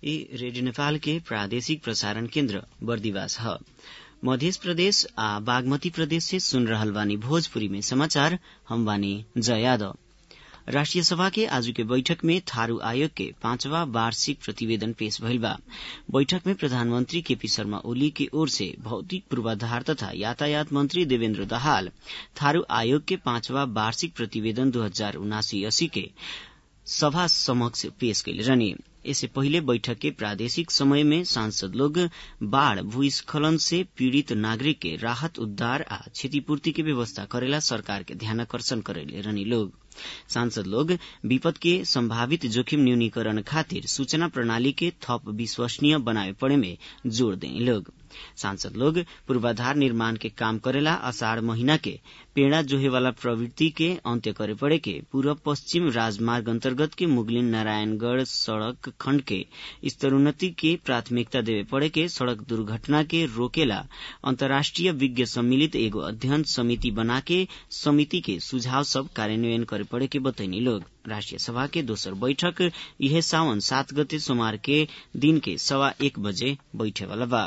ई रेडियो नेपाल के प्रादेशिक प्रसारण केन्द्र बर्दिवास ह मध्य प्रदेश आ बागमती प्रदेश से सुन रहल बानी भोजपुरी में समाचार हम बानी जया यादव राष्ट्रिय सभा के आज के बैठक में थारू आयोग के पांचवा वार्षिक प्रतिवेदन पेश भइल बा बैठक में प्रधानमंत्री केपी शर्मा ओली की ओर से भौतिक पूर्वाधार तथा यातायात मंत्री देवेन्द्र दाहाल थारू आयोग के पांचवा वार्षिक प्रतिवेदन दो हजार उनासी अस्सी के सभा समक्ष पेश कैले रहनी इससे पहिले बैठक के प्रादेशिक समय में सांसद लोग बाढ़ भूस्खलन से पीड़ित नागरिक के राहत उद्धार आ क्षतिपूर्ति के व्यवस्था करेला सरकार के ध्यानाकर्षण करेले रहनी लोग सांसद लोग विपद के संभावित जोखिम न्यूनीकरण खातिर सूचना प्रणाली के थप विश्वसनीय बनावे पड़े में जोड़ दें लोग सांसद लोग पूर्वाधार निर्माण के काम करेला अषाढ़ महीना के पेड़ा जोहे वाला प्रवृत्ति के अंत्य करे पड़े के पूर्व पश्चिम राजमार्ग अंतर्गत के मुगलिन नारायणगढ़ सड़क खंड के स्तरोन्नति के प्राथमिकता देवे पड़े के सड़क दुर्घटना के रोकेला अंतर्राष्ट्रीय विज्ञ सम्मिलित एगो अध्ययन समिति बना के समिति के सुझाव सब कार्यान्वयन करे पड़े के बतैनी लोग राष्ट्रिय सभा के दोसर बैठक यह सावन सात गते सोमवार के दिन के सवा एक बजे बैठे वाला बा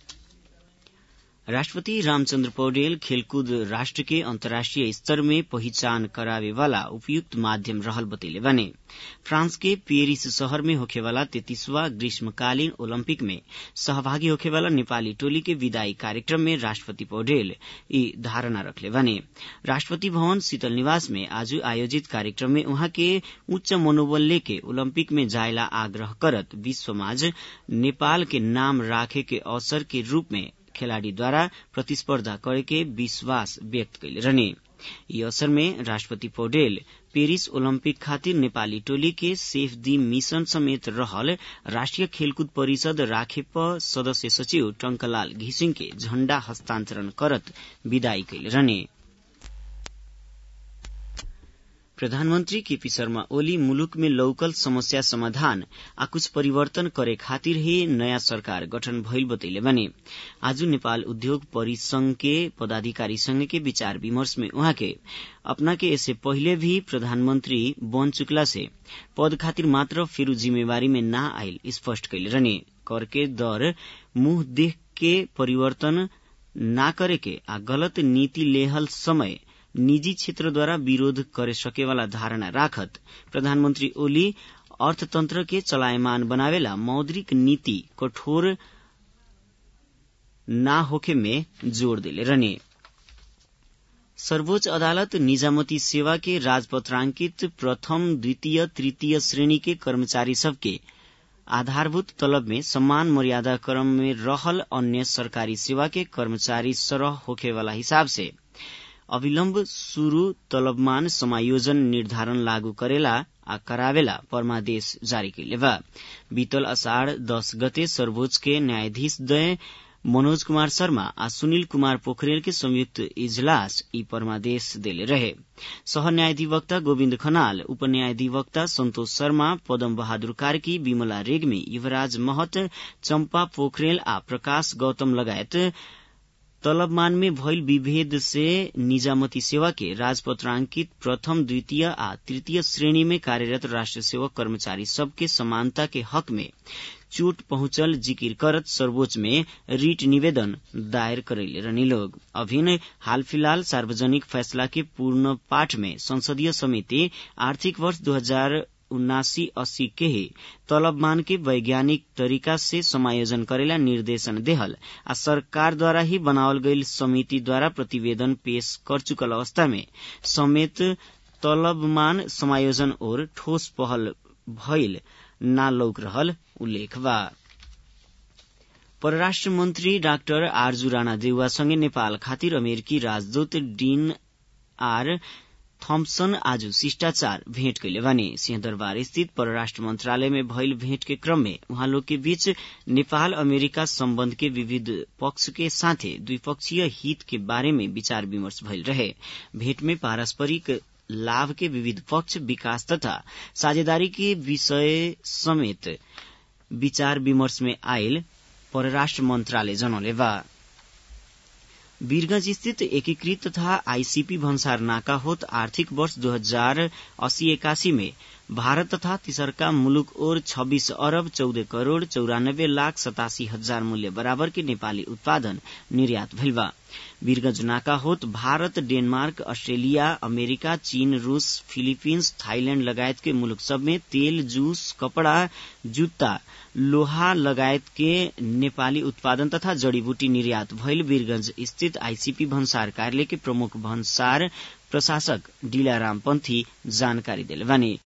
राष्ट्रपति रामचन्द्र पौडेल खेलकूद राष्ट्र के अंतर्राष्ट्रीय स्तर में पहचान करावे वाला उपयुक्त माध्यम रहल बतैले बने फ्रांस के पेरिस शहर में होखेवाला तैतीसवा ग्रीष्मकालीन ओलंपिक में सहभागी होखेवाला नेपाली टोली के विदाई कार्यक्रम में राष्ट्रपति पौडेल ई धारणा रखले बने राष्ट्रपति भवन शीतल निवास में आज आयोजित कार्यक्रम में उहाँ के उच्च मनोबल लेके ओलंपिक में जायला आग्रह करत विश्व समाज नेपाल के नाम राखे के अवसर के रूप में खेलाड़ीद्वारा प्रतिस्पर्धा करे के विश्वास व्यक्त कैले रहने यी अवसर में राष्ट्रपति पौडेल पेरिस ओलंपिक खातिर नेपाली टोली के सेफ दी मिशन समेत रहल राष्ट्रिय खेलकूद परिषद राखेप सदस्य सचिव टंकलाल घिसिङ के झण्डा हस्तान्तरण करत विदाई कैले रहने प्रधानमंत्री केपी शर्मा ओली मुलुक में लौकल समस्या समाधान आ कुछ परिवर्तन करे खातिर ही नयाँ सरकार गठन भइल बतैले बने आज नेपाल उद्योग परिसंघ के पदाधिकारी संघ के विचार विमर्श में उहाँ के अपना के इससे पहिले भी प्रधानमंत्री बन चुकला से पद खातिर मात्र फेरू जिम्मेवारी में ना आयल स्पष्ट कैले रहने कर के दर मुंह देख के परिवर्तन ना करे के आ गलत नीति लेहल समय निजी क्षेत्रद्वारा विरोध करे सकेवाला धारणा राखत प्रधानमंत्री ओली अर्थतंत्र के चलायमान बनावेला मौद्रिक नीति कठोर ना होखे में जोड़ दिले रहने सर्वोच्च अदालत निजामती सेवा के राजपत्रांकित प्रथम द्वितीय तृतीय श्रेणी के कर्मचारी सबके आधारभूत तलब में सम्मान मर्यादा क्रम में रहल अन्य सरकारी सेवा के कर्मचारी सरह होखेवाला हिसाब से अविलम्ब शुरू तलबमान समायोजन निर्धारण लागू करेला आ करावेला परमादेश जारी कैले बा बीतल अषाढ़ दस गते सर्वोच्च के न्यायाधीश दय मनोज कुमार शर्मा आ सुनील कुमार पोखरेल के संयुक्त इजलास ई परमादेश देले रहे सह न्यायाधिवक्ता गोविन्द खनाल उप न्यायाधिवक्ता संतोष शर्मा पदम बहादुर कार्की विमला रेग्मी युवराज महत चम्पा पोखरेल आ प्रकाश गौतम लगायत तलबमान में भइल विभेद से निजामती सेवा के राजपत्रांकित प्रथम द्वितीय आ तृतीय श्रेणी में कार्यरत राष्ट्र सेवक कर्मचारी सबके समानता के हक में चोट पहुंचल जिकिर करत सर्वोच्च में रीट निवेदन दायर करैले रहनी लोग अभिन हाल फिलहाल सार्वजनिक फैसला के पूर्ण पाठ में संसदीय समिति आर्थिक वर्ष दो हजार उन्नासी अस्सी के ही तलबमान के वैज्ञानिक तरीका से समायोजन करेला निर्देशन देहल आ सरकार द्वारा ही बनावल गईल समिति द्वारा प्रतिवेदन पेश कर चुकल अवस्था में समेत तलबमान समायोजन और ठोस पहल भइल ना लौक रहल उल्लेख बा परराष्ट्र मन्त्री डाक्टर आरजू राणा देउवासँगै नेपाल खातिर अमेरिकी राजदूत डीन आर थम्पसन आज शिष्टाचार भेंट कैले भने सिंहदरबार स्थित परराष्ट्र मंत्रालय में भइल भेंट के क्रम में उहाँ लोग के बीच नेपाल अमेरिका सम्बन्ध के विविध पक्ष के साथे द्विपक्षीय हित के बारे में विचार विमर्श भइल रहे भेंट में पारस्परिक लाभ के विविध पक्ष विकास तथा साझेदारी के विषय समेत विचार विमर्श में आयल परराष्ट्र मंत्रालय जनौले बा वीरगंज स्थित एकीकृत तथा आईसीपी भन्सार नाका होत आर्थिक वर्ष दो हजार अस्सी एकासी में भारत तथा तीसरका मुलुक ओर छब्बीस अरब चौध करोड़ चौरानब्बे लाख सतासी हजार मूल्य बराबर के नेपाली उत्पादन निर्यात भइल बा वीरगंज नाका होत भारत डेनमार्क अस्ट्रेलिया अमेरिका चीन रूस फिलिपिन्स थाईलैंड लगायत के मुलुक सब में तेल जूस कपड़ा जुत्ता लोहा लगायत के नेपाली उत्पादन तथा जड़ीबूटी निर्यात भइल वीरगंज स्थित आईसीपी भन्सार कार्यालय के प्रमुख भन्सार प्रशासक डीलाराम पंथी जानकारी दिले बानी